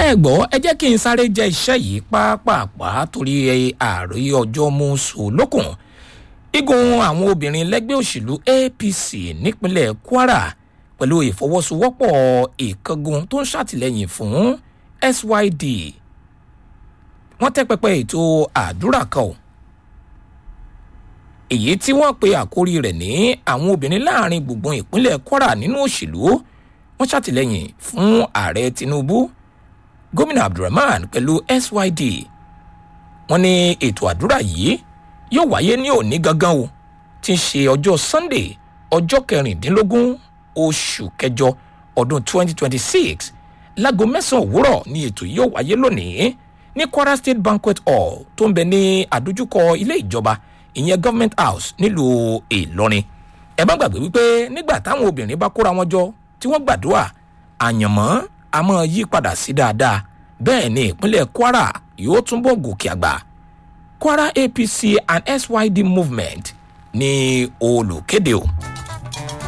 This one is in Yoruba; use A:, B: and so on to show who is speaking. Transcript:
A: ẹ gbọ́ ẹ jẹ́ kí n sáré jẹ́ iṣẹ́ yìí pápápá torí ààrẹ ọjọ́ mú sòlókùn igun àwọn obìnrin lẹ́gbẹ́ òṣèlú apc nípínlẹ̀ kwara pẹ̀lú ìfọwọ́sowọ́pọ̀ ìkángun tó ń ṣàtìlẹ́yìn fún syd wọ́n tẹ́ pẹpẹ ètò àdúrà kan o èyí tí wọ́n pe àkórí rẹ̀ ní àwọn obìnrin láàrin gbùngbùn ìpínlẹ̀ kwara nínú òṣèlú wọ́n ṣàtìlẹ́yìn fún ààrẹ tinubu gómìnà abdulrahman pẹ̀lú syd wọ́n ní ètò àdúrà yìí yóò wáyé ní òní gangan o tí ń ṣe ọjọ́ sunday ọjọ́ kẹrìndínlógún oṣù kẹjọ ọdún 2026 láago mẹ́sàn-án òwúrọ̀ ni ètò yìí yóò wáyé lónìí ní kwara state banquet hall tó ń bẹ ní àdójúkọ ilé ìjọba ìyẹn government house nílùú ìlọrin ẹ má gbàgbé wípé nígbà táwọn obìnrin bá kóra wọn jọ tí wọ́n gbàdúrà àyànmọ́ a máa yí padà sí dáadáa bẹ́ẹ̀ ni ìpínlẹ̀ kwara yóò túnbọ̀ gòkè àgbà kwara apc and syd movement ní olùkéde o.